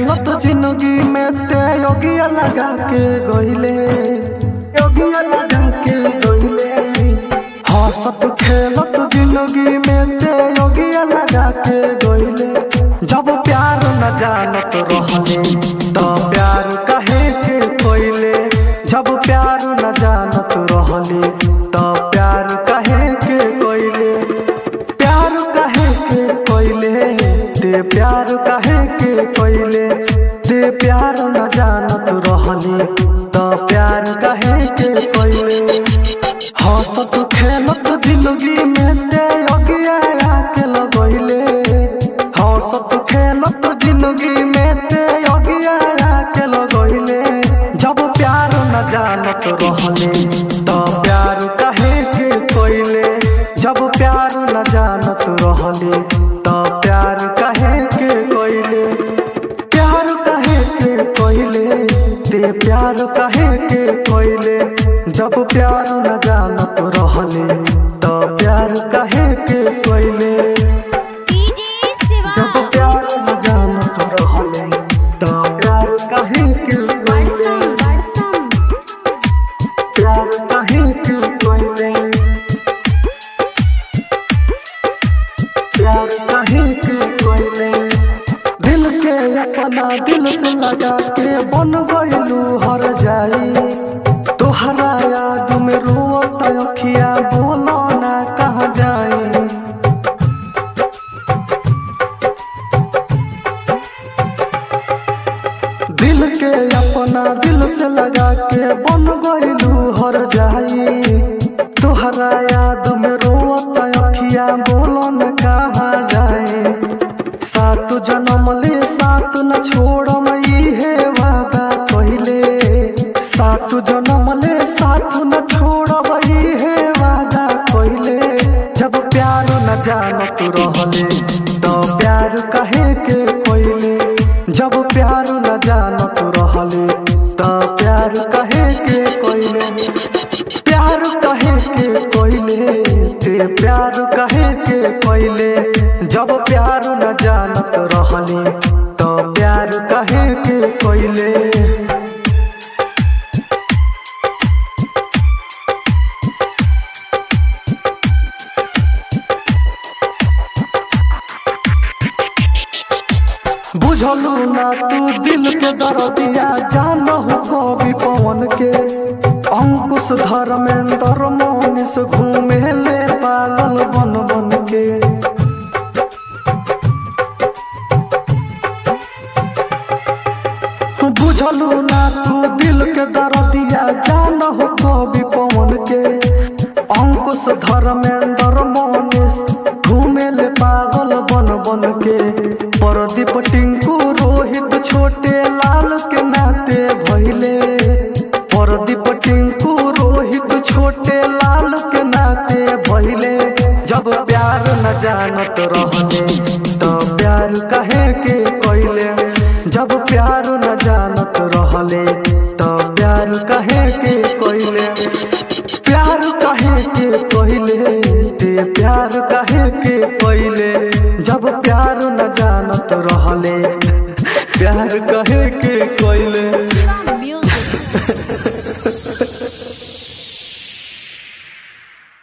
खेलत जिंदगी में ते योगिया लगा के गइले योगिया लगा के गइले हंसत खेलत जिंदगी में ते योगिया लगा के गइले जब प्यार न जानत रहले तो प्यार कहे के कोइले जब प्यार न जानत रहले तो प्यार कहे के कोइले प्यार कहे के कोइले ते प्यार कहे के कोइले ते प्यार न जानत रहले तो प्यार कहे के कोइले हंसत खेलत जिंदगी में ते अगिया के लगइले हंसत खेलत जिंदगी में ते अगिया के लगइले जब प्यार न जानत रहले तो प्यार कहे के कोइले जब प्यार न जानत रहले तो प्यार कहे के कोइले प्यार कहे के कोइले ते प्यार कहे के कोइले जब प्यार न जानत रहले तो प्यार कहे के कोइले डीजे शिवा जब प्यार न जानत रहले तो प्यार कहे के कोइले प्यार कहे के कोइले प्यार कहे के कोइले दिल के अपना दिल से लगा के बन गइलू हर जाई तोहरा याद में रोत अखिया बोलो ना कहाँ जाई दिल के अपना दिल से लगा के बन गइलू हर जाई तोहरा याद में रोत अखिया बोलो न कहाँ जाए सात जन्म ले सात न छोड़म इहे वादा कइले सात जन्म ले सात न छोड़ब इहे वादा कइले जब प्यार न जानत रहले तो प्यार कहे के कोइले जब प्यार न जानत रहले तो प्यार कहे के कोइले प्यार कहे के कोइले ते प्यार कहे के कोइले जब प्यार न जानत रहले तो प्यार कहे के कोइले बुझलू ना तू दिल के दर्दिया जानहु कवि पवन के अंकुश धर्मेंद्र मोनिस घूमे ले पागल बन बन के बुझलू ना तू दिल के दर्दिया जानहु कवि पवन के अंकुश धर्मेंद्र मोनिस घूमे ले पागल बन बन के परदीप टिंकू रोहित छोटे लाल के नाते भइले परदीप टिंकू रोहित छोटे लाल के नाते भइले जब प्यार न जानत रहले तो प्यार कहे के कोइले जब प्यार न जानत रहले तो प्यार कहे के कोइले प्यार कहे के कोइले ते प्यार कहे के कोइले जब प्यार न जानत रहले प्यार कहे के कोइले